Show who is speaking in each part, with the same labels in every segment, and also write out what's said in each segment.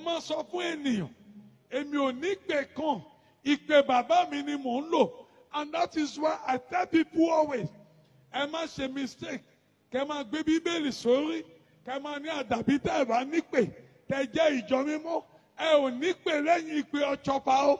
Speaker 1: máa sọ fún ènìyàn èmi ò ní pè kan ìpè bàbá mi ni mò ń lò and that is why I tell people always ẹ má ṣe mistake kẹ máa gbé bíbélì sórí kẹ máa ní àdàbí tẹ ẹ bá nípè tẹ jẹ́ ìjọ mímọ́ ẹ ò nípè lẹ́yìn ìpè ọ̀chọ́fà o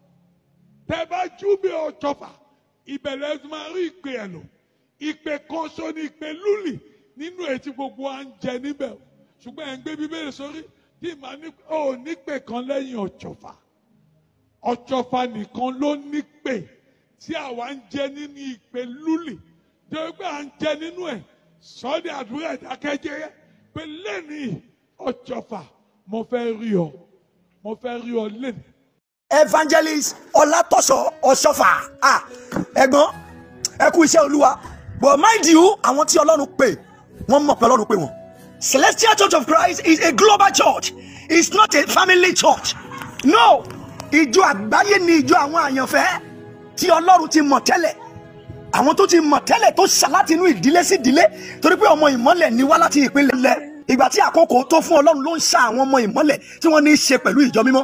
Speaker 1: tẹ bá júbẹ ọ̀chọ́fà ìbẹ̀rẹ̀ ẹ máa rí ìpè ẹ̀ lò ìpè kan ṣo ni ìpè lúlì nínú ètí gbogbo à ń jẹ níbẹ̀ o ṣùgbọ́n ẹ̀ ń gbé bíbélì sórí tí màá ní ò nípè kan lẹ́yìn ọ̀chọ́fà ọ̀chọ́fà nìkan ló nípè tí àwa ń jẹ nínú ìpè lúlì tó gbé à ń jẹ nínú ẹ̀ sọ́ọ́dẹ̀ àdúrà ìdákẹ́jẹ́ pé lẹ́nìí ọ̀chọ́fà mo fẹ́ rí ọ mo fẹ́ rí ọ lẹ́nìí.
Speaker 2: evangelist ọlátọ́sọ ọ̀ṣọ́fà ah ẹ̀gbọ́n ẹ kú iṣẹ́ olúwa but mind you àwọn tí ọlọ́run pè wọ́n mọ̀ pé ọlọ́run pè wọ́n. celestial church of christ is a global church it's not a family church no ìjọ àgbáyé ni ìjọ àwọn àyànfẹ́ tí ọlọ́run ti mọ̀ tẹ́lẹ̀ àwọn tó ti mọ̀ tẹ́lẹ̀ tó ṣà láti inú ìdílé sí ìdílé torí pé ọmọ ìmọ́lẹ̀ ni wá láti ìpínlẹ̀ ìgbà tí àkókò tó fún ọlọ́run ló ń ṣà àwọn ọmọ ìmọ́lẹ̀ tí wọ́n ní í ṣe pẹ̀lú ìjọ mímọ́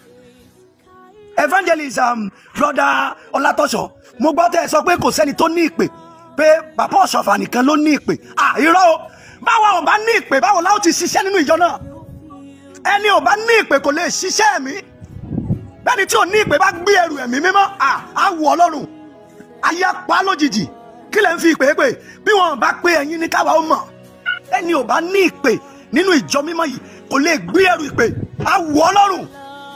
Speaker 2: evangelist um, brother ọlátọ́sọ mo gbọ́ tẹ́ ẹ sọ pé kò sẹ́ni tó ní ìpè pé bàbá ọ̀ṣọ́fà nìkan ló ní ìpè à irọ́ o báwo ò bá ní ìpè báwo láwọn ti ṣiṣẹ́ nínú ìjọ náà ẹni ò bá ní ìpè kò lè ṣiṣẹ́ mi bẹ́ẹ̀ni tí ò ní ìpè bá gbé ẹrù ẹ̀mí mímọ́ à á wù ọlọ́run ayé apá lójijì kí lẹ́ ń fi ìpè pè bí wọn bá pé ẹ̀yin ní káwa ó mọ̀ ẹni ò bá ní ìpè nínú ìjọ mímọ́ yìí kò lè gbé ẹrù ìpè á wù ọlọ́run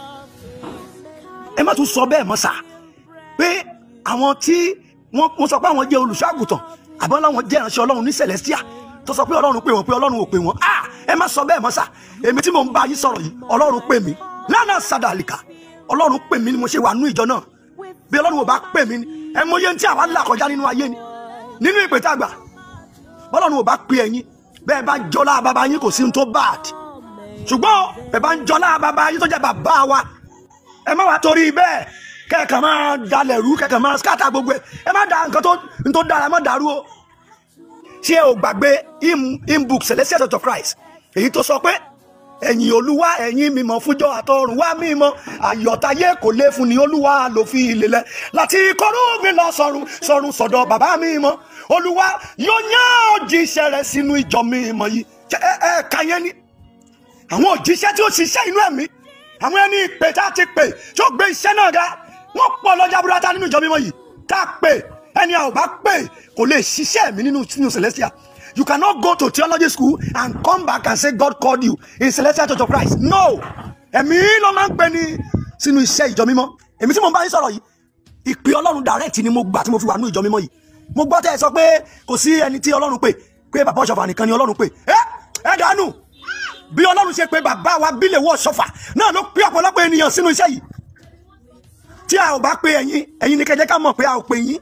Speaker 2: ẹ má tún sọ bẹ́ẹ̀ mọ́ sá pé àwọn tí wọ́n sọ pé àwọn jẹ́ olùṣọ́àgùtàn àbí ọlọ́run jẹ́ ìránṣẹ́ ọlọ́run ní celestia tó sọ pé ọlọ́run pè wọ́n pé ọlọ́run ò pè wọ́n ah ẹ má sọ bẹ́ẹ̀ mọ́ sá èmi tí mò ń bá yín sọ̀rọ̀ yìí ọlọ́run pè mí lánàá sàdàlìkà ọlọ́run pè mí ni mo ṣe wà nú ìjọ náà bí ọlọ́run ò bá pè mí ni ẹ mọ iye tí àwa là kọjá nínú ayé ni nínú ìpè tá a gbà bọ́lọ́run ò bá pè ẹ̀yin bẹ́ẹ̀ bá jọlá bàbá yín kò sí ohun tó bad ṣùgbọ́n bẹ́ẹ̀ bá ń jọlá bàbá yín tó jẹ́ bàbá wa ẹ má wá torí bẹ́ẹ̀ kẹ́ẹ̀kan máa dalẹ̀ rú kẹ́ẹ̀kan máa skata gbogbo ẹ̀ ẹ má da nǹkan tó n tó dára ẹ má dàrú o ṣé ẹ ò gbàgbé hymn book celestial church of christ èyí tó sọ pé ẹ̀yin olúwa ẹ̀yin mímọ́ fúnjọ́ àtọ̀run wá mímọ́ àyọ̀tayé kò lè fún ni olúwa ló fi ìlélẹ̀ láti kọ́rú mi lọ sọ̀run sọ̀run sọ̀dọ̀ bàbá mímọ́ olúwa yóò yán òjíṣẹ́ rẹ̀ sínú ìjọ mímọ́ yìí ẹ ẹ kàyẹn ni àwọn òjíṣẹ́ tí ó ṣiṣẹ́ inú ẹ̀mí àwọn ẹni ìpè tá a ti pè tí ó gbé iṣẹ́ náà ga wọ́n pọ̀ lọ́jà burúkú nínú ìjọ mímọ́ yìí tá a pè ẹni a ò bá pè kò lè ṣiṣẹ́ mi nínú nínú celestial you cannot go to theology school and come back and say God called you in celestial church of Christ no ẹ̀mí ló máa ń pè ní sínú iṣẹ́ ìjọ mímọ́ èmi tí mo bá yín sọ̀rọ̀ yìí ìpè ọlọ́run direct ni mo gbà tí mo fi wà nínú ìjọ mímọ́ yìí mo gbọ́ tẹ́ ẹ sọ pé kò sí ẹni tí ọlọ́run pè pé bàbá ọ̀ṣọ́fà nìkan ni ọlọ́run pè ẹ ẹ dànù bí ọlọ́run ṣe pé bàbá wa bílẹ̀ wọ́ ṣọ́fà náà ló pé ọ̀pọ̀lọpọ̀ ènìyàn sínú iṣẹ́ yìí tí a ò bá pé ẹ̀yin ẹ̀yin ni kẹjẹ́ ká mọ̀ pé a ò pè yín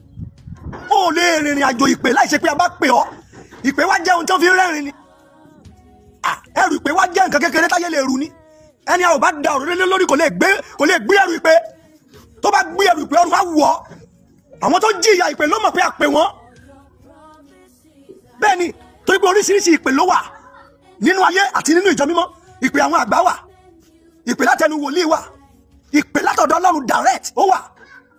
Speaker 2: ó lè rìnrìn àjò ìpè láì ṣe pé a bá pè ọ́ ìpè wá jẹ́ ohun tó fi rẹ́rìn ni ẹrù ìpè wá jẹ́ nǹkan kékeré táyé lè rù ni ẹni a ò bá da ọ̀rọ̀ lé lórí kò lè gbé kò lè gbé ẹrù ìpè tó bá gbé ẹrù ìpè ọ̀run wá wù ọ́ àwọn tó jìyà ìpè ló mọ̀ pé a pè wọ́n bẹ́ẹ̀ ni torí pé oríṣiríṣi ìpè ló wà nínú ayé àti nínú ìjọ mímọ́ ìpè àwọn àgbà wà ìpè látẹnu wòlíì wà ìpè látọ̀dọ̀ ọlọ́run direct ó wà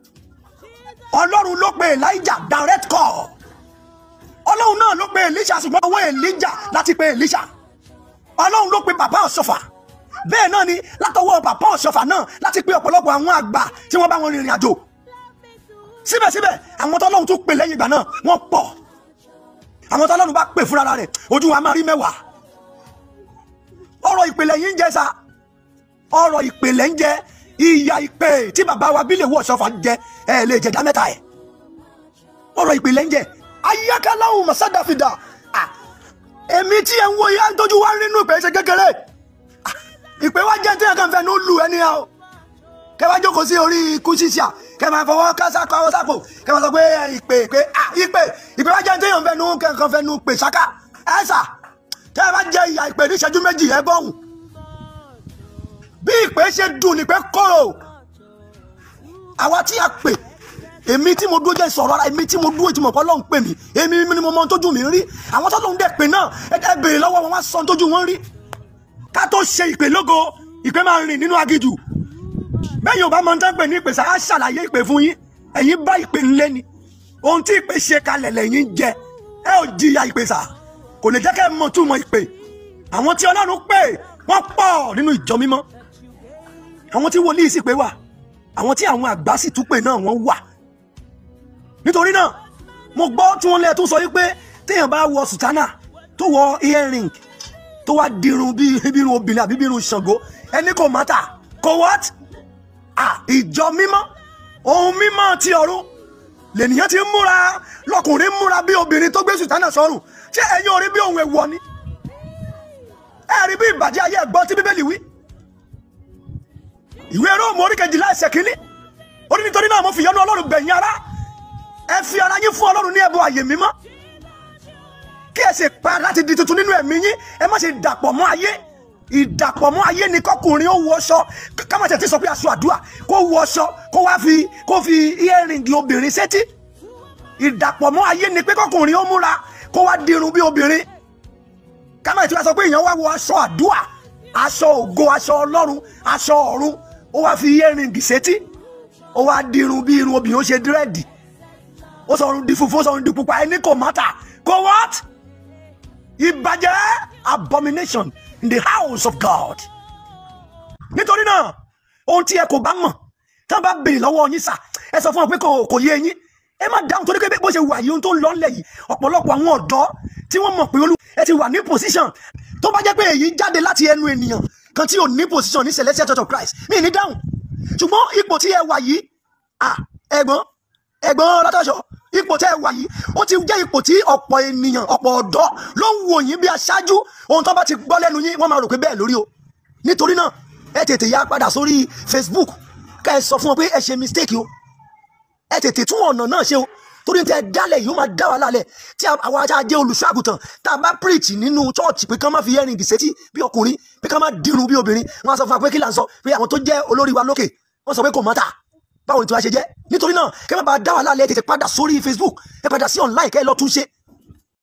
Speaker 2: ọlọ́run ló pe elijah direct call ọlọ́run náà ló pe elisha ṣùgbọ́n owó elijah láti pe elisha ọlọ́run ló pe bàbá ọ̀ṣọ́fà bẹ́ẹ̀ náà ni látọwọ́ bàbá ọ̀ṣọ́fà náà láti pe ọ̀pọ̀lọpọ̀ àwọn àgbà tí wọ́n bá wọn rìnrìn àjò síbẹ̀síbẹ̀ àwọn tọ́lọ́run tó pe lẹ́yìn ìgbà náà wọ́n pọ̀ àwọn tọ́lọ́run bá pè fúnra rẹ̀ ojú wa máa rí mẹ́wàá ọ̀rọ̀ ìpìlẹ̀ yìí ń jẹ sa ọ̀rọ̀ ìpìlẹ̀ ń jẹ ìyà ìpè tí bàbá wa bílẹ̀ wọ̀ sọ́fà ń jẹ ẹ lè jẹ̀dá mẹ́ta ẹ̀ ọ̀rọ̀ ìpìlẹ̀ ń jẹ ayákaláwù mọ̀sádàfidà èmi tí ẹ ń wo ìyá ń tójú wá nínú ìpè ṣe kékeré ìpè wá jẹ́ tí ẹ̀ kàn fẹ́ ní ó lù ẹni ẹ o kẹ wá jókòó sí orí ikú ṣíṣà kẹ máa fọwọ́ kásá kọ́ sápò kẹ máa sọ pé ìpè ìpè ìpè ìpè wá jẹ́ tí ẹ̀ ń fẹ́ nu kẹ̀kàn fẹ́ nu pè ṣáká ẹ̀ sà tẹ́ ẹ bá jẹ ìyà ìpè ní ìṣẹ́jú méjì ẹ bọ́hùn bí ìpè ṣe dùn ní pé kóró àwa tí a pè èmi tí mo dúró jẹ́ sọ̀rọ̀ ara èmi tí mo dúró tí mo kọ́ lọ́hùn pè mí èmi ni mo mọ ohun tójú mi rí àwọn tó lóun dẹ̀ pè náà ẹ ẹ béèrè lọ́wọ́ wọn wá sọ ohun tójú wọn rí ká tó ṣe ìpè lógo ìpè máa rìn nínú agijù bẹ́ẹ̀ yóò bá mọ tán pé ní ìpè sáà ṣàlàyé ìpè fún yín ẹ̀yin bá ìpè ńlẹ́ ni ohun tí ìpè ṣe kalẹ̀ lẹ́yìn jẹ ẹ ò jìyà ìpè sà kò lè jẹ́ kẹ́ ẹ mọ̀ túmọ̀ ìpè àwọn tí ọlọ́run pè wọ́n pọ̀ nínú ìjọ mímọ́ àwọn tí wòlíì sì pé wà àwọn tí àwọn àgbà sì tún pè náà wọ́n wà nítorí náà mo gbọ́ tí wọ́n lẹ́ẹ̀ tó sọ wípé téèyàn bá wọ sùtánà tó wọ earring tó wá dirun bí bí irun obìnrin àbí bí irun ṣàngó ẹni kò mátà kò what ah ìjọ mímọ́ ohun mímọ́ ti ọ̀run lènìyàn ti ń múra lọkùnrin múra bí obìnrin tó gbé sùtánà sọ́rùn ṣé ẹ̀yin ò rí bí ohun èèwọ̀ ni ẹ rí bí ìbàjẹ́ ayé ẹ̀gbọ́n tí bíbélì wí ìwé róòmù orí kejìlá ẹsẹ̀ kínní ó ní nítorí náà mo fi yọ́nú ọlọ́run gbẹ̀yìn ara ẹ fi ara yín fún ọlọ́run ní ẹbọ àyè mímọ́ kí ẹ sì pa láti di tuntun nínú ẹ̀mí yín ẹ má ṣe dàpọ̀ mọ́ ayé ìdàpọ̀ mọ́ ayé ni kọkùnrin ó wọṣọ kámọ̀tẹ̀ ti sọ pé aṣọ àdúrà kó wọṣọ kó wá fi kó fi earring obìnrin sétí ìdàpọ̀ mọ́ ayé ni pé kọkùnrin ó múra kó wá dirun bí obìnrin kámọ̀tẹ̀ ti wá sọ pé èèyàn wá wọ aṣọ àdúrà aṣọ ògo aṣọ ọlọ́run aṣọ ọ̀run ó wá fi earring sétí ó wá dirun bí irun obìnrin ó ṣe dírẹ́ẹ̀dì ó sọrun di funfun ó sọrun di pupa ẹni kò mátà kò what ìbàjẹ́ abomination in the house of God nítorí náà ohun tí ẹ kò bá mọ̀ tí wọ́n bá béèrè lọ́wọ́ yín sà ẹ sọ fún wọn pé kò kò yé yín ẹ má dáhùn torí pé bó ṣe wà yìí ohun tó ń lọ nílẹ̀ yìí ọ̀pọ̀lọpọ̀ àwọn ọ̀dọ́ tí wọ́n mọ̀ pé olú ẹ ti wà ní position tó bá jẹ́ pé èyí jáde láti ẹnu ènìyàn kan tí ò ní position ní Celestial Church of Christ mí ní dáhùn ṣùgbọ́n ipò tí ẹ wà yìí à ẹ̀gbọ́n ẹ̀gbọ́n látọ̀ṣọ́ ipò tẹ́ ẹ wà yìí ó ti jẹ́ ipò tí ọ̀pọ̀ ènìyàn ọ̀pọ̀ ọ̀dọ́ ló ń wò yín bí aṣáájú ohun tó bá ti gbọ́ lẹ́nu yín wọ́n máa rò pé bẹ́ẹ̀ lórí o nítorí náà ẹ tètè yá padà sórí Facebook ká ẹ sọ fún wọn pé ẹ ṣe mistake o ẹ tètè tún ọ̀nà náà ṣe o torí tẹ dálẹ̀ yìí ó máa dá wa lálẹ́ tí àwọn ajá jẹ́ olùṣọ́ àgùntàn tá a bá preach nínú church pé kán má fi earring sétí bí ọkùnrin pé kán má dirun bí obìnrin wọ́n á sọ fún wa pé kí là ń sọ pé àwọn tó jẹ́ olórí wa lókè wọ́n sọ pé kò mọ́ta báwo ni tí wàá ṣe jẹ́ nítorí náà kẹ́ má bàa dá wa lálẹ́ tètè padà sórí Facebook ẹ padà sí online kẹ́ ẹ lọ tún ṣe